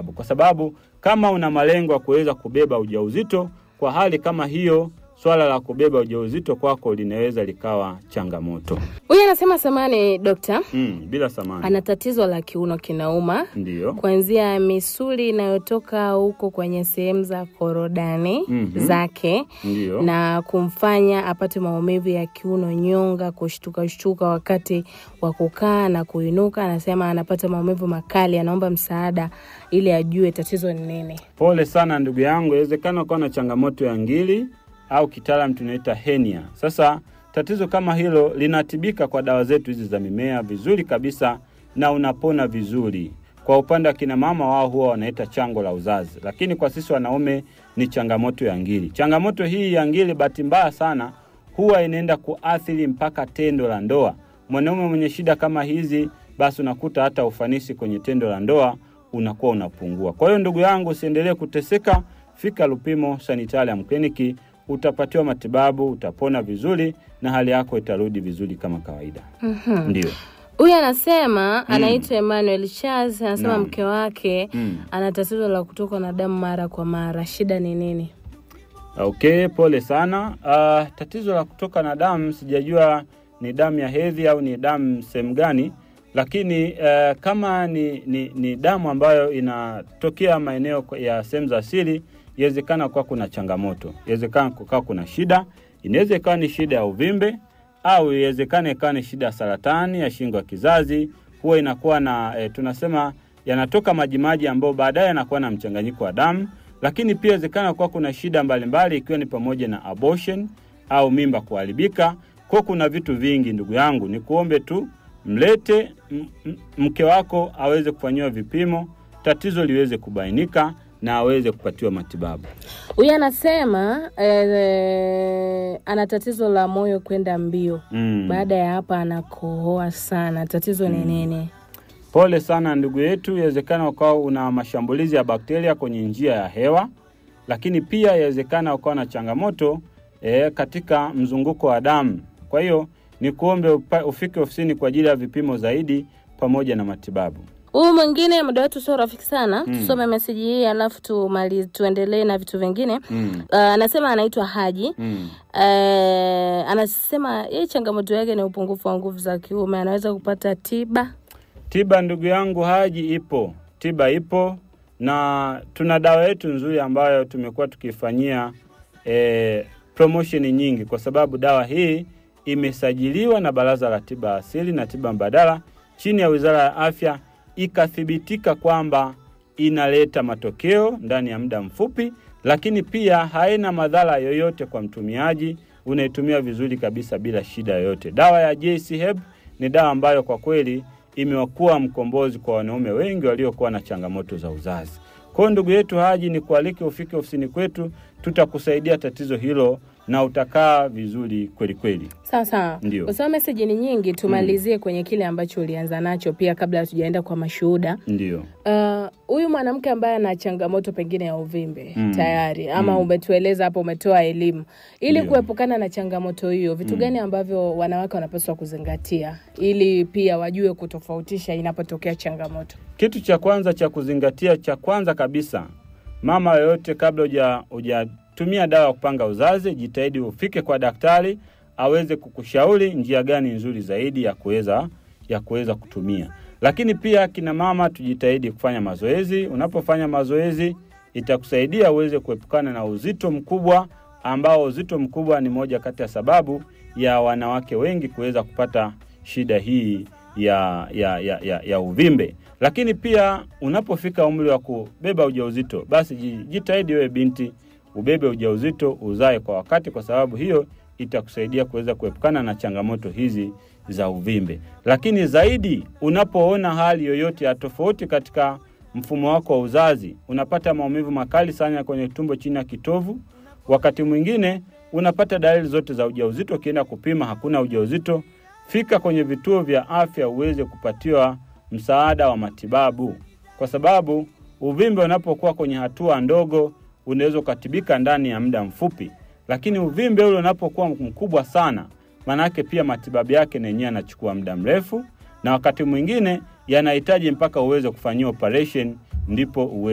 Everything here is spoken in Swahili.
matibabu, kwa sababu kama una malengo ya kuweza kubeba ujauzito, kwa hali kama hiyo, swala la kubeba ujauzito kwako linaweza likawa changamoto. Huyu anasema samani dokta, Mm, bila samani. ana tatizo la kiuno kinauma Ndiyo. kuanzia misuli inayotoka huko kwenye sehemu za korodani Mhm. zake Ndiyo. na kumfanya apate maumivu ya kiuno, nyonga, kushtuka shtuka wakati wa kukaa na kuinuka. Anasema anapata maumivu makali, anaomba msaada ili ajue tatizo ni nini. Pole sana ndugu yangu, inawezekana ukawa na changamoto ya ngili au kitaalam tunaita henia. Sasa tatizo kama hilo linatibika kwa dawa zetu hizi za mimea vizuri kabisa, na unapona vizuri. Kwa upande wa kina mama, wao huwa wanaita chango la uzazi, lakini kwa sisi wanaume ni changamoto ya ngili. Changamoto hii ya ngili, bahati mbaya sana, huwa inaenda kuathiri mpaka tendo la ndoa. Mwanaume mwenye shida kama hizi, basi unakuta hata ufanisi kwenye tendo la ndoa unakuwa unapungua. Kwa hiyo ndugu yangu, usiendelee kuteseka, fika Lupimo Sanitarium Clinic, utapatiwa matibabu, utapona vizuri na hali yako itarudi vizuri kama kawaida. Ndio. Huyu anasema anaitwa Emmanuel Charles, anasema Naam. mke wake Mm. ana tatizo la kutokwa na damu mara kwa mara. Shida ni nini? Okay, pole sana. Uh, tatizo la kutoka na damu sijajua ni damu ya hedhi au ni damu sehemu gani, lakini uh, kama ni, ni, ni damu ambayo inatokea maeneo ya sehemu za siri, inawezekana kuwa kuna changamoto, inawezekana kukawa kuna shida, inaweza ikawa ni shida ya uvimbe au iwezekana ikawa ni shida ya saratani ya shingo ya kizazi. Huwa inakuwa na e, tunasema yanatoka majimaji ambayo baadaye yanakuwa na mchanganyiko wa damu, lakini pia inawezekana kuwa kuna shida mbalimbali ikiwa ni pamoja na abortion au mimba kuharibika. Kwa kuna vitu vingi, ndugu yangu, ni kuombe tu mlete m- m- mke wako aweze kufanyiwa vipimo, tatizo liweze kubainika na aweze kupatiwa matibabu. Huyu anasema eh, ana tatizo la moyo kwenda mbio. Mm. Baada ya hapa anakohoa sana. Tatizo ni nini? Pole sana ndugu yetu, inawezekana ukawa una mashambulizi ya bakteria kwenye njia ya hewa, lakini pia inawezekana ukawa na changamoto e, katika mzunguko wa damu. Kwa hiyo ni kuombe upa- ufike ofisini kwa ajili ya vipimo zaidi pamoja na matibabu. Huyu mwingine muda wetu sio rafiki sana. Tusome meseji hii alafu tumali tuendelee na vitu vingine. Mm. Uh, anasema anaitwa Haji. Mm. Uh, anasema yeye changamoto yake ni upungufu wa nguvu za kiume, anaweza kupata tiba. Tiba ndugu yangu Haji ipo, tiba ipo na tuna dawa yetu nzuri ambayo tumekuwa tukifanyia e, promotion nyingi, kwa sababu dawa hii imesajiliwa na Baraza la Tiba Asili na Tiba Mbadala chini ya Wizara ya Afya, ikathibitika kwamba inaleta matokeo ndani ya muda mfupi, lakini pia haina madhara yoyote kwa mtumiaji. Unaitumia vizuri kabisa bila shida yoyote. Dawa ya JC Herb ni dawa ambayo kwa kweli imekuwa mkombozi kwa wanaume wengi waliokuwa na changamoto za uzazi. Kwa hiyo ndugu yetu Haji, ni kualike ufike ofisini kwetu, tutakusaidia tatizo hilo na utakaa vizuri kweli kweli. Sawa sawa, Ndio. kwa sababu meseji ni nyingi, tumalizie kwenye kile ambacho ulianza nacho pia, kabla hatujaenda kwa mashuhuda. Ndio. Uh, huyu mwanamke ambaye ana changamoto pengine ya uvimbe Mm. tayari ama Mm. umetueleza hapo, umetoa elimu ili Ndio. kuepukana na changamoto hiyo, vitu gani ambavyo wanawake wanapaswa kuzingatia ili pia wajue kutofautisha inapotokea changamoto? Kitu cha kwanza cha kuzingatia, cha kwanza kabisa, mama yoyote, kabla huja hujatumia dawa ya kupanga uzazi, jitahidi ufike kwa daktari aweze kukushauri njia gani nzuri zaidi ya kuweza ya kuweza kutumia. Lakini pia kina mama, tujitahidi kufanya mazoezi. Unapofanya mazoezi, itakusaidia uweze kuepukana na uzito mkubwa, ambao uzito mkubwa ni moja kati ya sababu ya wanawake wengi kuweza kupata shida hii ya, ya, ya, ya, ya uvimbe. Lakini pia unapofika umri wa kubeba ujauzito, basi ji- jitahidi wewe binti ubebe ujauzito, uzae kwa wakati, kwa sababu hiyo itakusaidia kuweza kuepukana na changamoto hizi za uvimbe. Lakini zaidi, unapoona hali yoyote ya tofauti katika mfumo wako wa uzazi, unapata maumivu makali sana kwenye tumbo chini ya kitovu, wakati mwingine unapata dalili zote za ujauzito, ukienda kupima hakuna ujauzito, fika kwenye vituo vya afya uweze kupatiwa msaada wa matibabu, kwa sababu uvimbe unapokuwa kwenye hatua ndogo unaweza ukatibika ndani ya muda mfupi, lakini uvimbe ule unapokuwa mkubwa sana, maanake pia matibabu yake na yenyewe yanachukua muda mrefu, na wakati mwingine yanahitaji mpaka uweze kufanyia operation ndipo uwe